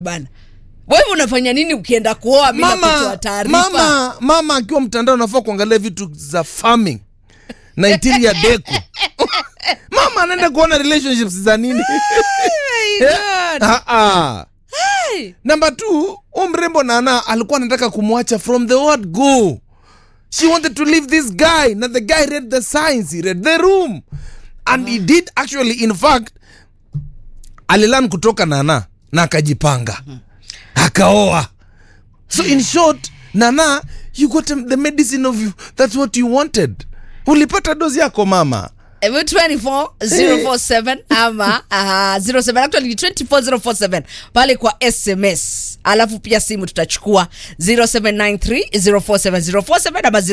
bana wewe unafanya nini ukienda kuoa bila kutoa mama, taarifa mama, mama akiwa mtandao nafaa kuangalia vitu za farming na interior deco mama anaenda kuona relationships za nini My God. Ah, ah. Hey. namba t u mrembo nana alikuwa anataka kumwacha from the word go she wanted to leave this guy na the guy read the signs he read the room and he did actually in fact alilan kutoka nana na akajipanga akaoa so in short nana you got the medicine of you that's what you wanted ulipata dozi yako mama Ebu 24047 ama uh, 07 actually ni 24047 pale kwa sms alafu pia simu tutachukua 0793047047 ama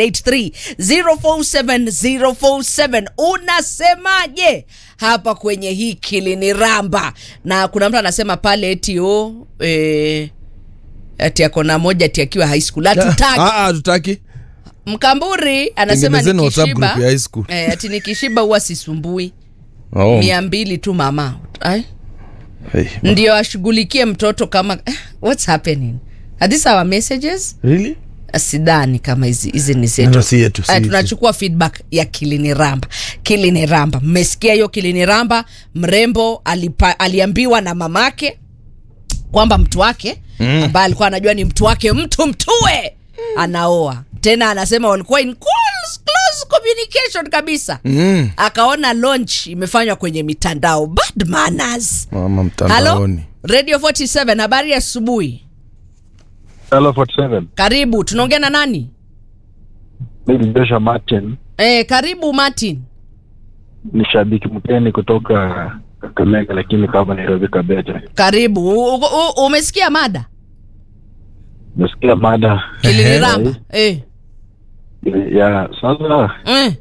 0783047047 unasemaje hapa kwenye hii kilini ramba na kuna mtu anasema pale eti o eh, ati akona moja ati akiwa high school hatutaki Ah, ah, tutaki mkamburi anasema Tengenezeni WhatsApp nikishiba group ya high school. eh, ati nikishiba huwa sisumbui oh. mia mbili tu mama Ay, hey. ndio ashughulikie mtoto kama eh, what's happening are these our messages really? sidhani kama hizi hizi ni No, zetu si yetu, si Eh, yetu. tunachukua feedback ya kilini ramba kilini ramba mmesikia hiyo kilini ramba mrembo alipa, aliambiwa na mamake kwamba mtu wake mm. ambaye alikuwa anajua ni mtu wake mtu mtue anaoa tena anasema walikuwa in close, close communication kabisa mm. akaona launch imefanywa kwenye mitandao bad manners mama halo mtandaoni radio 47 habari ya asubuhi Hello 47. karibu tunaongea na nani Mimi ni Joshua Martin, e, karibu martin ni shabiki mgeni kutoka Kakamega lakini kama Nairobi Kabeja. karibu u, u, u, umesikia mada Nasikia mada kilini ramba e, ya sasa e.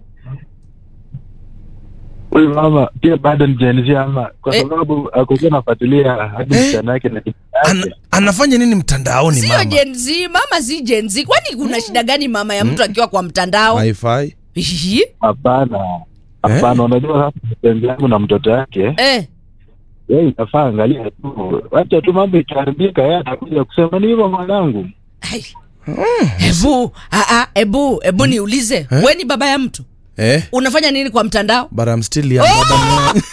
huyu mama pia bado ni Gen Z ama kwa Eh. sababu akokuwa nafuatilia hadi Eh. msichana yake na kijana An, yake. anafanya nini mtandaoni sio mama jenzi mama si jenzi kwani kuna shida gani mama ya mtu akiwa kwa mtandao Wi-Fi? Ihi, Hapana. Hapana, unajua hapa mpenzi yangu na mtoto yake eh. yeye inafaa angalia tu, wacha tu mambo ikiharibika, yeye atakuja kusema ni hivyo mwanangu. Ai. Ebu, ah, ah, ebu, ebu niulize Eh? we ni baba ya mtu eh? unafanya nini kwa mtandao but I'm still young, madam.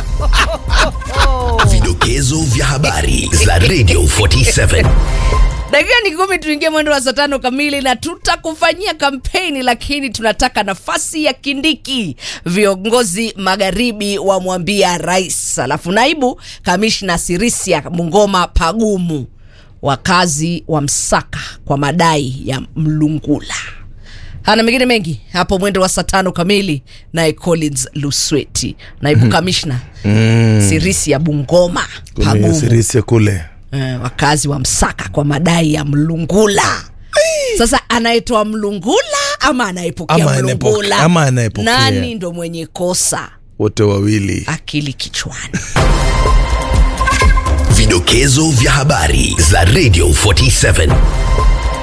Vidokezo vya habari za Radio 47. dakika ni kumi tuingie mwendo wa saa tano kamili na tutakufanyia kampeni lakini tunataka nafasi ya kindiki viongozi magharibi wamwambia rais alafu naibu kamishna sirisia mungoma pagumu wakazi wa msaka kwa madai ya mlungula hana mengine mengi hapo mwendo wa saa tano kamili naye collins lusweti naibu kamishna sirisia bungoma Kule pagumu Sirisia kule eh, wakazi wa Msaka kwa madai ya mlungula. Sasa anayetoa mlungula ama anayepokea Ama anayepoke- mlungula, ama anayepokea. nani ndo mwenye kosa? wote wawili Akili kichwani. Vidokezo vya habari za Radio 47.